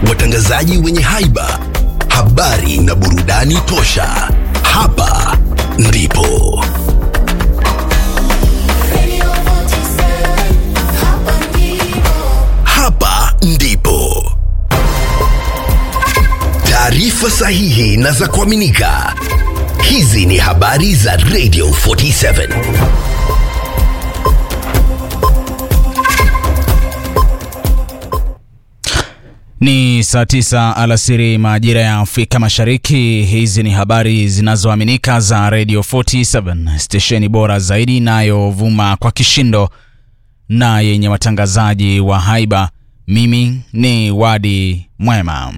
watangazaji wenye haiba, habari na burudani tosha. Hapa ndipo hapa ndipo taarifa sahihi na za kuaminika. Hizi ni habari za Radio 47. Ni saa tisa alasiri majira ya Afrika Mashariki. Hizi ni habari zinazoaminika za Radio 47, stesheni bora zaidi inayovuma kwa kishindo na yenye watangazaji wa haiba. Mimi ni Wadi Mwema.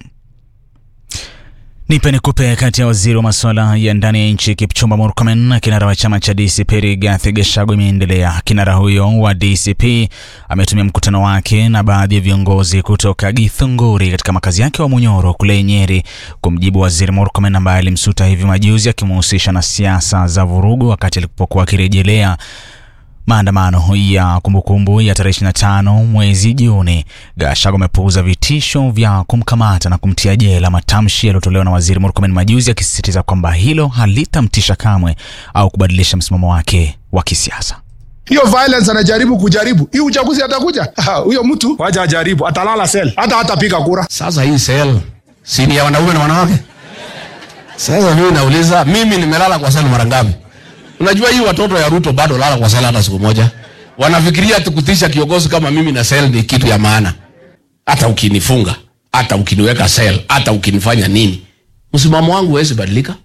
Nipe nikupe kati ya waziri wa masuala ya ndani ya nchi Kipchumba Murkomen na kinara wa chama cha DCP Rigathi Gachagua imeendelea. Kinara huyo wa DCP ametumia mkutano wake na baadhi ya viongozi kutoka Githunguri katika makazi yake wa Munyoro kule Nyeri kumjibu waziri Murkomen ambaye alimsuta hivi majuzi akimhusisha na siasa za vurugu wakati alipokuwa akirejelea maandamano ya kumbukumbu ya tarehe 25 mwezi Juni. Gachagua amepuuza vitisho vya kumkamata na kumtia jela, matamshi yaliyotolewa na waziri Murkomen majuzi, akisisitiza kwamba hilo halitamtisha kamwe au kubadilisha msimamo wake wa kisiasa. hiyo violence anajaribu kujaribu hii uchaguzi atakuja Ah, huyo mtu wacha ajaribu atalala sel hata hatapiga kura Sasa hii sel si ni ya wanaume na wanawake? Sasa mimi nauliza, mimi nimelala kwa sel mara ngapi? Unajua hii watoto ya Ruto bado lala kwa sel hata siku moja. Wanafikiria tukutisha kiongozi kama mimi na sel ni kitu ya maana. Hata ukinifunga, hata ukiniweka sel, hata ukinifanya nini, msimamo wangu huwezi badilika.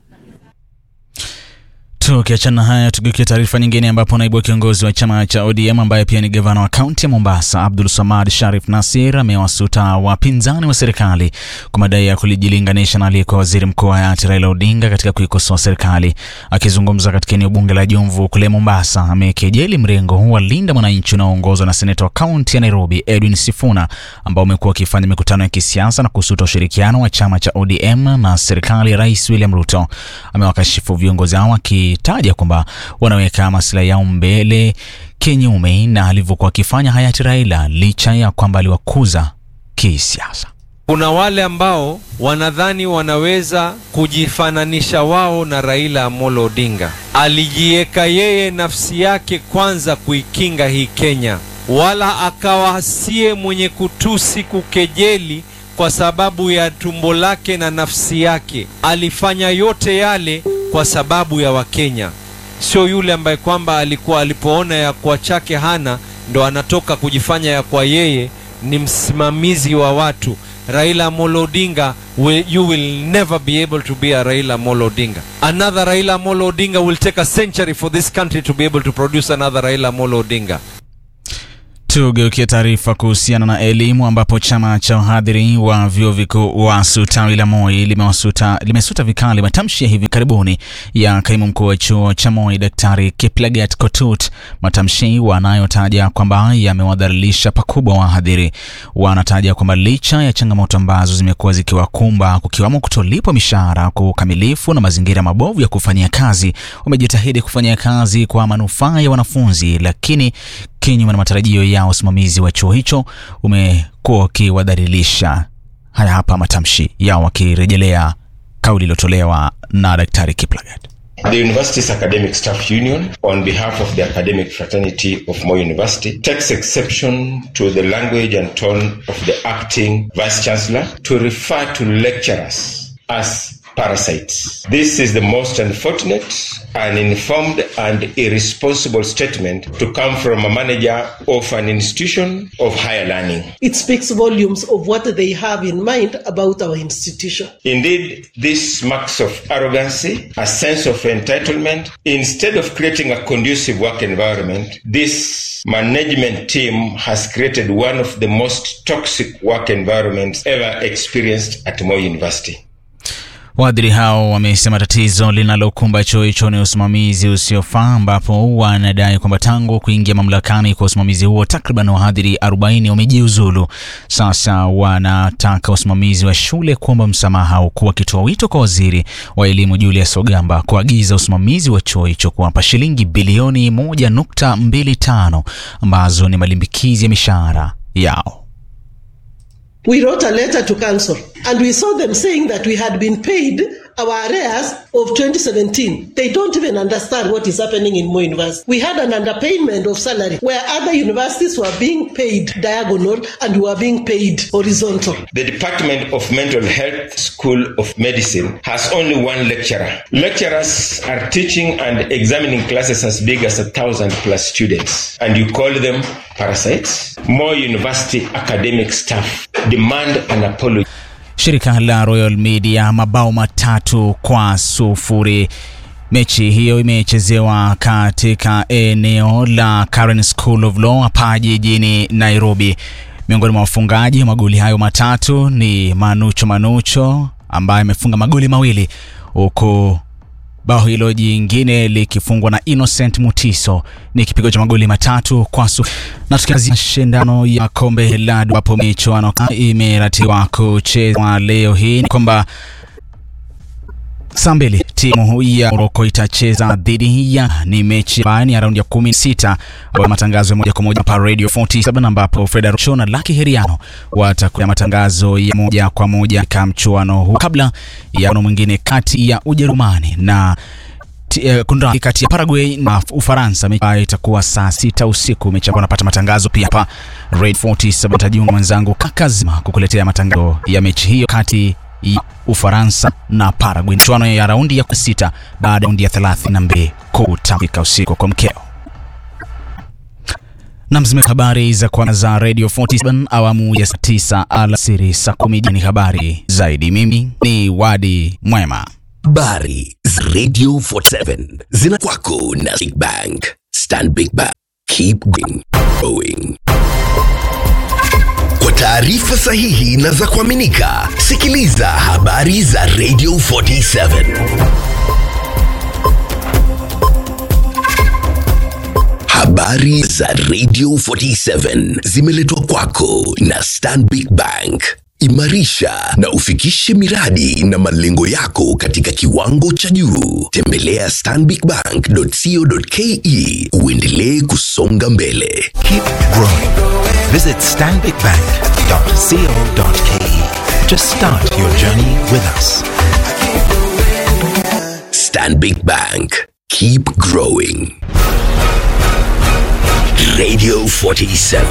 Tukiachana haya, tugeukia taarifa nyingine, ambapo naibu wa kiongozi wa chama cha ODM ambaye pia ni gavana wa kaunti ya Mombasa Abdul Samad Sharif Nasir amewasuta wapinzani wa serikali kwa madai ya kujilinganisha na aliyekuwa waziri mkuu wa hayati Raila Odinga katika kuikosoa serikali. Akizungumza katika eneo bunge la Jomvu kule Mombasa, amekejeli mrengo wa Linda Mwananchi unaoongozwa na seneta wa kaunti ya Nairobi Edwin Sifuna ambao umekuwa wakifanya mikutano ya kisiasa na kusuta ushirikiano wa chama cha ODM na serikali ya Rais William Ruto. Amewakashifu viongozi hao akitaja kwamba wanaweka maslahi yao mbele kinyume na alivyokuwa akifanya hayati Raila licha ya kwamba aliwakuza kisiasa. Kuna wale ambao wanadhani wanaweza kujifananisha wao na Raila Amolo Odinga. Alijiweka yeye nafsi yake kwanza kuikinga hii Kenya, wala akawa siye mwenye kutusi, kukejeli kwa sababu ya tumbo lake na nafsi yake. Alifanya yote yale kwa sababu ya Wakenya, sio yule ambaye kwamba alikuwa alipoona ya kwa chake hana ndo anatoka kujifanya ya kwa yeye ni msimamizi wa watu. Raila Amolo Odinga will, you will never be able to be a Raila Amolo Odinga. Another Raila Amolo Odinga will take a century for this country to be able to produce another Raila Amolo Odinga. Tugeukie taarifa kuhusiana na elimu ambapo chama cha wahadhiri wa vyuo vikuu WASU tawi la Moi limewasuta limesuta vikali matamshi ya hivi karibuni ya kaimu mkuu wa chuo cha Moi Daktari Kiplagat Kotut, matamshi wanayotaja kwamba yamewadhalilisha pakubwa wahadhiri. Wanataja kwamba licha ya changamoto ambazo zimekuwa zikiwakumba kukiwamo kutolipwa mishahara kwa ukamilifu na mazingira mabovu ya kufanyia kazi, wamejitahidi kufanyia kazi kwa manufaa ya wanafunzi, lakini kinyume na matarajio ya usimamizi wa chuo hicho umekuwa ukiwadhalilisha. Haya hapa matamshi yao wakirejelea kauli iliyotolewa na Daktari Kiplagat. The university's academic staff union, on behalf of the academic fraternity of Moi University, takes exception to the language and tone of the acting vice chancellor to refer to lecturers as parasites. This is the most unfortunate, uninformed, and irresponsible statement to come from a manager of an institution of higher learning. It speaks volumes of what they have in mind about our institution. Indeed, this marks of arrogancy, a sense of entitlement. Instead of creating a conducive work environment, this management team has created one of the most toxic work environments ever experienced at Moi University. Waadhiri hao wamesema tatizo linalokumba chuo hicho ni usimamizi usiofaa, ambapo wanadai kwamba tangu kuingia mamlakani kwa usimamizi huo takriban wahadhiri 40 wamejiuzulu. Sasa wanataka usimamizi wa shule kuomba msamaha, huku wakitoa wito kwa waziri wa elimu Julius Ogamba kuagiza usimamizi wa chuo hicho kuwapa shilingi bilioni 1.25 ambazo ni malimbikizi ya mishahara yao. We wrote a letter to council and we saw them saying that we had been paid our arrears of 2017. They don't even understand what is happening in Mo University. We had an underpayment of salary where other universities were being paid diagonal and we were being paid horizontal. The Department of Mental Health School of Medicine has only one lecturer. Lecturers are teaching and examining classes as big as a thousand plus students, and you call them parasites? More university academic staff demand an apology. Shirika la Royal Media mabao matatu kwa sufuri. Mechi hiyo imechezewa katika eneo la Karen School of Law hapa jijini Nairobi. Miongoni mwa wafungaji wa magoli hayo matatu ni Manucho Manucho ambaye amefunga magoli mawili huku bao hilo jingine likifungwa na Innocent Mutiso ni kipigo cha magoli matatu kwa su. Na tukianzia mashindano ya kombe la dunia ambapo michuano imeratiwa kuchezwa leo hii, ni kwamba saa mbili timu ya Morocco itacheza dhidi ya ni mechi ambayo ni ya raundi ya kumi na sita ambayo matangazo ya moja kwa moja hapa Radio 47 ambapo Fred Arocho na Lucky Heriano watakuja matangazo ya moja kwa moja katika mchuano huu kabla ya mchuano mwingine kati ya Ujerumani na uh, kunradhi kati ya Paraguay na Ufaransa. Mechi ambayo itakuwa saa sita usiku. Mechi ambayo napata matangazo pia hapa Radio 47. Tajiunga mwenzangu Kakazima kukuletea matangazo ya mechi hiyo kati ya Ufaransa na Paraguay, mchuano ya raundi ya sita baada ya raundi ya 32 kutamika usiku kwa mkeo. Na mzime habari za kwanza za Radio 47 awamu ya saa 9 alasiri saa 10 ni habari zaidi. Mimi ni Wadi Mwema. Habari za Radio 47 zina kwako na Big Bank. Stand Big Bank. Keep going. going. Kwa taarifa sahihi na za kuaminika, sikiliza habari za Radio 47. Habari za Radio 47 zimeletwa kwako na Stanbic Bank. Imarisha na ufikishe miradi na malengo yako katika kiwango cha juu. Tembelea stanbicbank.co.ke uendelee kusonga mbele. Keep growing. Visit stanbicbank.co.ke to start your journey with us. Stanbic Bank. Keep growing. Radio 47.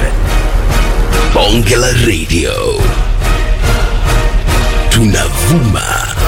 Bonge la Radio. Tunavuma